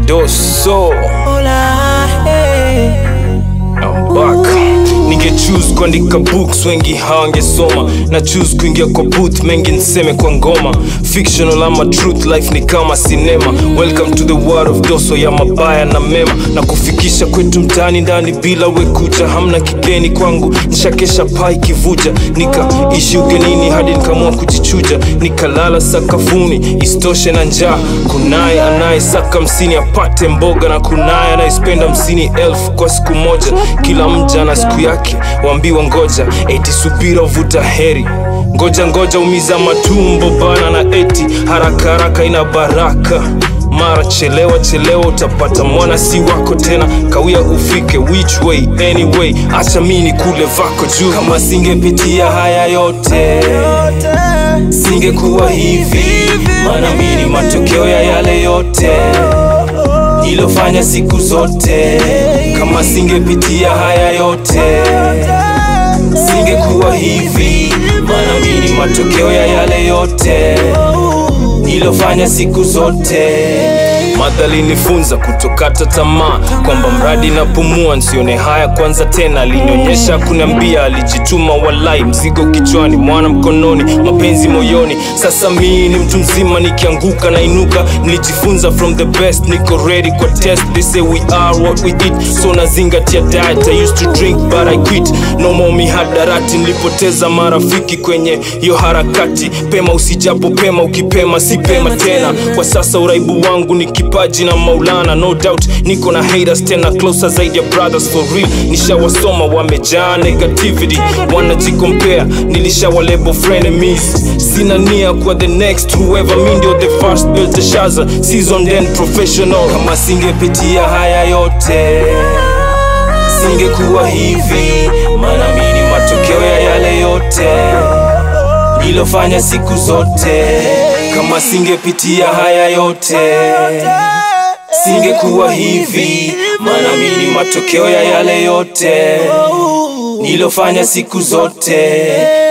doso I'm back ninge choose kuandika books wengi hawangesoma na choose kuingia kwa booth mengi nseme kwa ngoma fictional ama truth life ni kama sinema welcome to the world of doso ya mabaya na mema na kufikisha kwetu mtaani ndani bila wekuja hamna kigeni kwangu nishakesha pai kivuja nikaishi ugenini hadi nikaamua kujichuja nikalala sakafuni isitoshe na njaa kunaye anayesaka msini apate mboga na kunaye anayespenda msini elfu kwa siku moja kila mja na siku yake waambiwa ngoja eti subira uvuta heri ngoja ngoja umiza matumbo bana na eti haraka haraka ina baraka mara chelewa chelewa utapata mwana si wako tena kawia ufike which way anyway acha mini kule vako juu kama singepitia haya yote singekuwa hivi maana mini matokeo ya yale yote nilofanya siku zote kama singepitia haya yote singekuwa hivi maana mini matokeo ya yale yote nilofanya siku zote madhali nifunza kutokata tamaa kwamba mradi napumua nsione haya kwanza tena alinionyesha kuniambia alijituma walai mzigo kichwani mwana mkononi mapenzi moyoni sasa mii ni mtu mzima nikianguka na inuka nilijifunza from the best niko ready kwa test they say we are what we eat so nazingatia diet i used to drink but i quit no more mihadarati nilipoteza marafiki kwenye hiyo harakati pema usijapo pema ukipema si pema tena kwa sasa uraibu wangu ni kipaji na maulana no doubt niko na haters tena closer zaidi ya brothers for real nishawasoma wamejaa negativity wanajikompea nilishawalebo frenemies sina nia kwa the next whoever mi ndio the first built a shaza season then professional kama singepitia haya yote singekuwa hivi maana mi ni matokeo ya yale yote nilofanya siku zote kama singepitia haya yote singekuwa hivi maana mi ni matokeo ya yale yote nilofanya siku zote